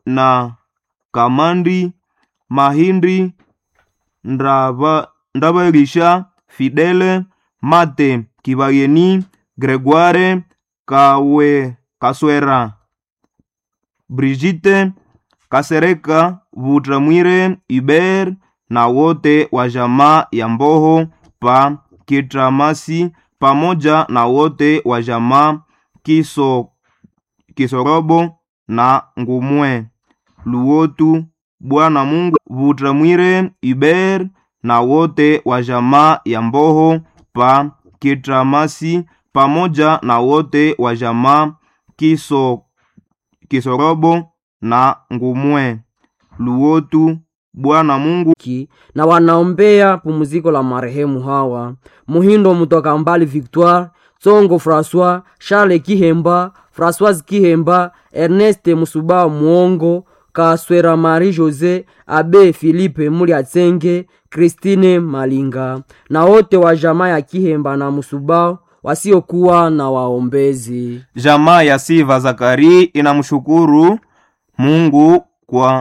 na Kamandi Mahindi Ndaba, Ndabagisha Fidele Mate Kibageni Gregoire Kawe Kaswera Brigitte Kasereka Vutramwire Iber na wote wa jamaa ya Mboho pa Kitramasi pamoja na wote wa jamaa Kiso, Kisorobo na Ngumwe Luotu Bwana Mungu Vutramwire Iber na wote wa jamaa ya Mboho pa Kitramasi pamoja na wote wa jamaa Kiso, Kisorobo na Ngumwe Luotu Bwana Mungu ki na wanaombea pumziko la marehemu hawa Muhindo Mutoka Mbali Victoire Tsongo François Charles Kihemba Françoise Kihemba Ernest Musuba Muongo Kaswera Marie Jose Abe Philippe Muliatsenge Christine Malinga na wote wa jamaa ya Kihemba na Musuba wasiokuwa na waombezi. Jamaa ya Siva Zakari inamshukuru Mungu kwa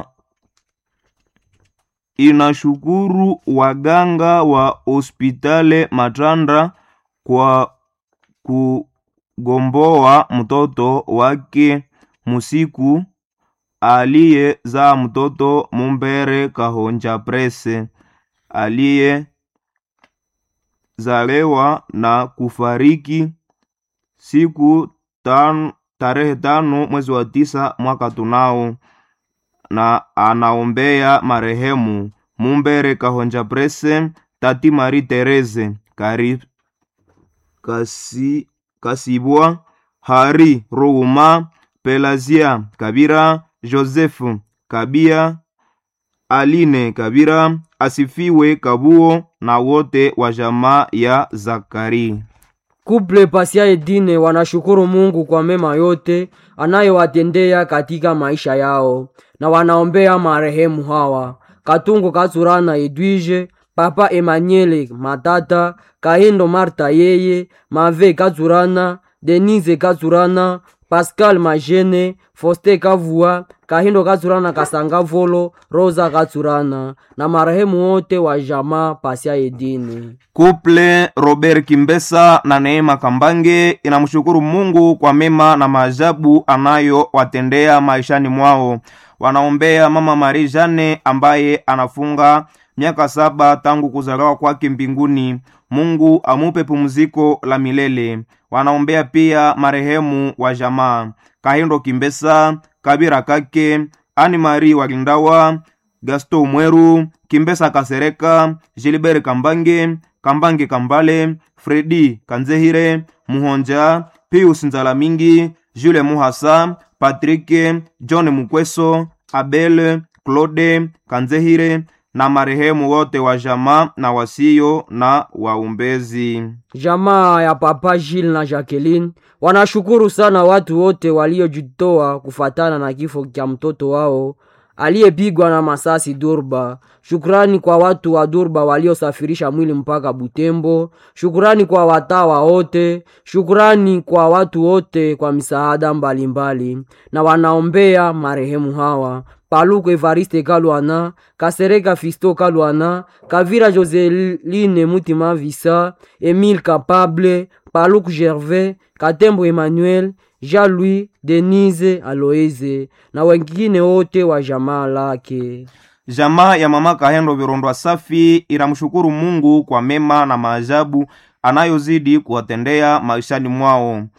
inashukuru waganga wa hospitali Matanda kwa kugomboa mtoto wake musiku aliyezaa mtoto Mumbere Kahonja Prese aliyezalewa na kufariki siku tano, tarehe tano mwezi wa tisa mwaka tunao na anaombea marehemu Mumbere Kahonja Prese, Tati Marie Therese Kari, kasi, Kasibwa Hari Ruuma Pelazia Kabira Joseph Kabia Aline Kabira asifiwe Kabuo na wote wa jamaa ya Zakari. Kuple Pasia Edine wanashukuru Mungu kwa mema yote anayowatendea katika maisha yao na wanaombea marehemu hawa Katungo Katsurana Edwige, Papa Emmanuel Matata, Kahindo Marta yeye, Mave Katsurana, Denise Katsurana, Pascal Majene, Foste Kavua, Kahindo Katsurana Kasanga Volo, Rosa Katsurana na marehemu wote wa jamaa Pasia Edine. Kuple Robert Kimbesa na Neema Kambange inamshukuru Mungu kwa mema na maajabu anayowatendea maishani mwao. Wanaombea mama Marie Jane ambaye anafunga miaka saba tangu kuzaliwa kwake mbinguni. Mungu amupe pumziko la milele. Wanaombea pia marehemu wa jamaa Kahindo Kimbesa, Kabira Kake, Ani Marie Walindawa, Gasto Mweru, Kimbesa Kasereka, Gilbert Kambange, Kambange Kambale, Fredi Kanzehire, Muhonja, Pius Nzalamingi, Jules Muhasa, Patrick, John Mukweso, Abel, Claude Kanzehire na marehemu wote wa jamaa na wasio na waumbezi. Jamaa ya Papa Gilles na Jacqueline wanashukuru sana watu wote waliojitoa kufatana na kifo cha mtoto wao aliyepigwa na masasi Durba. Shukrani kwa watu wa Durba waliosafirisha mwili mpaka Butembo. Shukrani kwa watawa wote. Shukrani kwa watu wote kwa misaada mbalimbali, na wanaombea marehemu hawa Paluku Evariste Kalwana, Kasereka Fisto Kalwana, Kavira Joseline Mutima Visa, Emile Capable, Paluku Gervais, Katembo Emmanuel, Jean-Louis, Denise Aloeze na wengine wote wa jamaa lake. Jamaa ya mama Kahendo Virondwa Safi inamshukuru Mungu kwa mema na maajabu anayozidi kuwatendea maishani mwao.